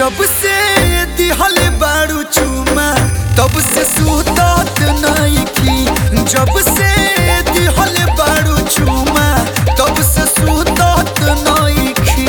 जब से दिहल बारू चुमा तब से सुतत नइखी जब से दिहल बारू चुमा तब से सुतत नइखी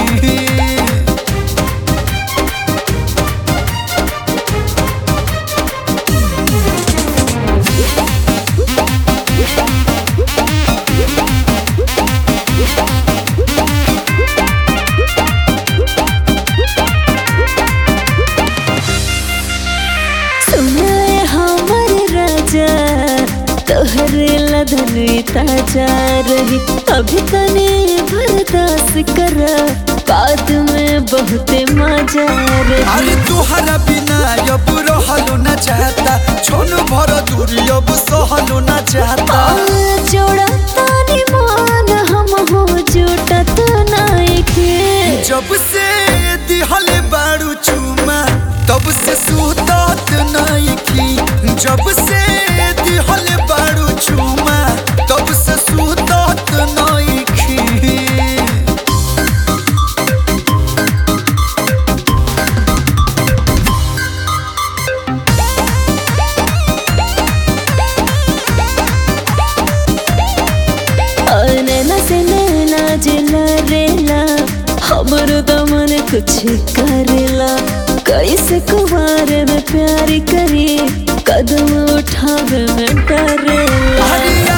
सुनाए हमर राजा तोहरे लधन ताजा रही अभी तने बर्दाश्त कर बाद में बहुते मजा रही अरे तुहरा बिना अब रहलो न चाहता छोन भर दूरी अब सहलो न चाहता जोड़ा तानी मान हम हो जुटत नाइके जब से दिहल बारू चुमा तब से सुतत नइखी जब से दिहल बारू चुमा तब से सुतत नइखी नैना से नैना जिला रेला हमर दमन कुछ करेला कैसे कुमार में प्यार करी कदम उठावे में डरेला हरिया